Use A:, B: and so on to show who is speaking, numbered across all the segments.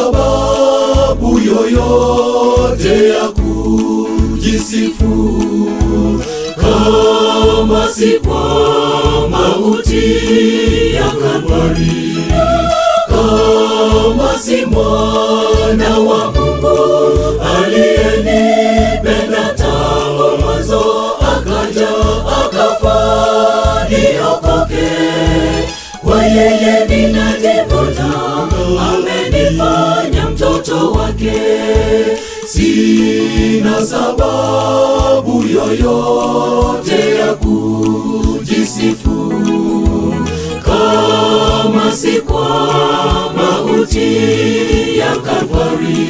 A: sababu yoyote ya kujisifu kama si kwa mauti ya Kalvari, kama si mwana wa Mungu aliyenipenda tangu mwanzo, akaja akafa niokoke. Kwa yeye ninajivuna, amenifanya mtoto wake. Sina sababu yoyote ya kujisifu kama si kwa mauti ya Kalvari,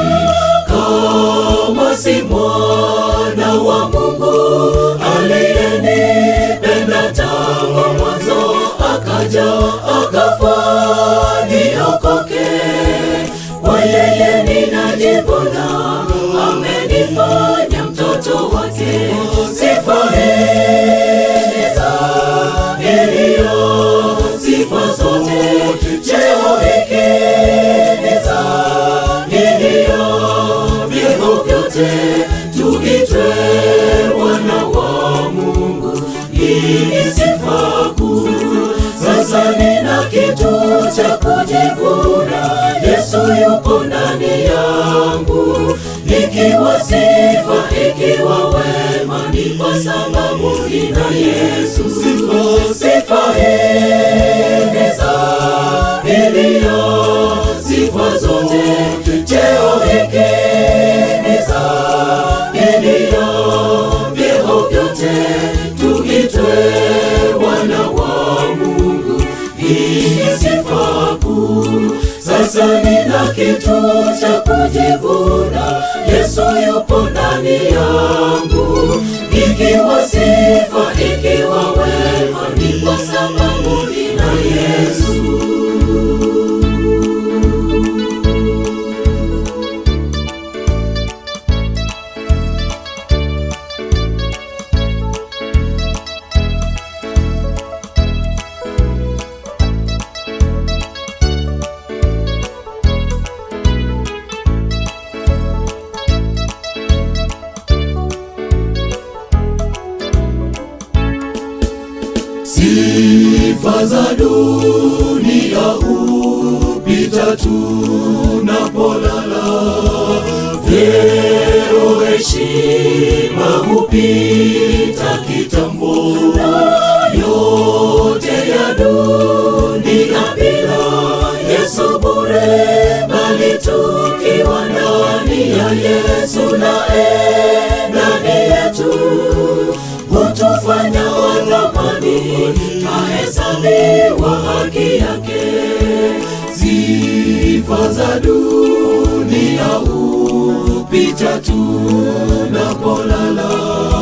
A: kama si mwana wa Mungu aliyenipenda tangu mwanzo, akaja akafa niokoke. Kwa yeye ninajivuna, amenifanya mtoto wake. Sifa heza iliyo sifa zote, cheo hiki ni za iliyo vyeo vyote, tuitwe wana wa Mungu. Hii ni sifa kuu. Sasa nina kitu cha kujivuna, Yesu yupo ndani yangu. Ikiwa sifa, ikiwa wema, ni kwa sababu nina Yesu. Sifa, sifa himiza iliyo sifa zote, cheo hiki ni za iliyo vyeo vyote, tuitwe wana wa Mungu. Hii ni sifa kuu. Sasa nina kitu cha kujivuna, Yesu yupo ndani yangu. Ikiwa sifa, ikiwa wema, ni kwa sababu nina Yesu. Sifa za dunia hupita tunapolala, vyeo heshima hupita kitambo, yote ya dunia bila Yesu bure, bali tukiwa ndani ya Yesu naye ndani yetu hutufanya wa thamani, tahesabiwa haki yake. Sifa za dunia hupita tunapolala,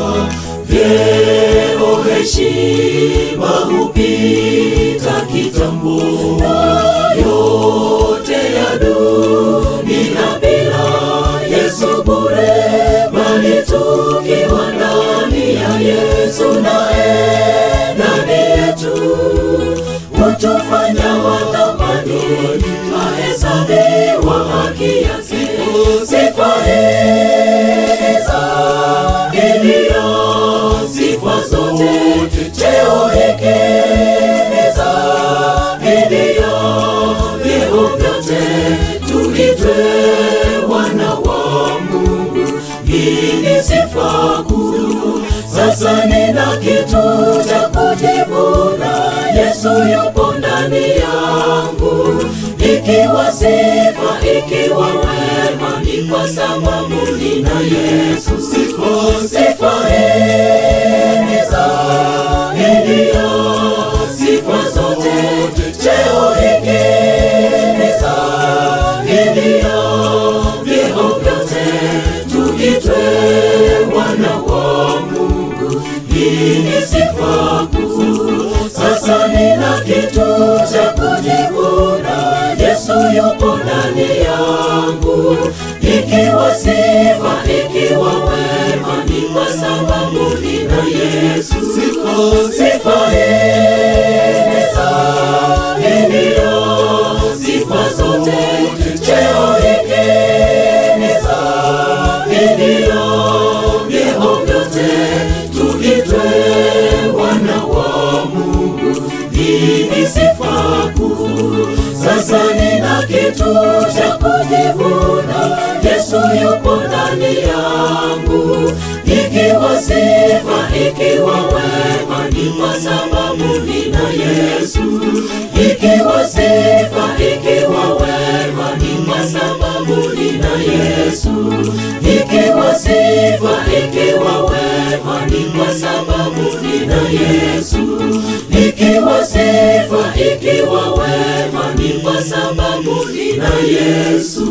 A: vyeo heshima hupita kitambo, yote ya dunia bila Yesu bure, bali tukiwa ndani ya Yesu naye ndani yetu hutufanya wa thamani, twahesabiwa haki yake. Sifa heza iliyo sifa zote, cheo hiki ni za iliyo vyeo vyote, tuitwe wana wa Mungu. Hii ni sifa kuu. Sasa nina kitu cha kujivuna, Yesu yupo ndani yangu. Ikiwa sifa, ikiwa wema, ni kwa sababu nina Yesu. Sifa, sifa himiza iliyo sifa zote, cheo hiki ni za iliyo vyeo vyote, tuitwe wana wa Mungu. Hii ni sifa kuu. Sasa nina kitu cha kujivuna, Yesu yupo ndani yangu. Ikiwa sifa, ikiwa wema, ni kwa sababu nina Yesu. Sifa, sifa himiza iliyo sifa zote, cheo sasa nina kitu cha kujivuna, Yesu yupo ndani yangu. Ikiwa sifa, ikiwa wema, ni kwa sababu nina Yesu. Ikiwa sifa, ikiwa wema, ni kwa sababu nina Yesu. Ikiwa sifa, ikiwa wema, ni kwa sababu nina Yesu. Ikiwa sifa, ikiwa wema, ni kwa sababu nina Yesu.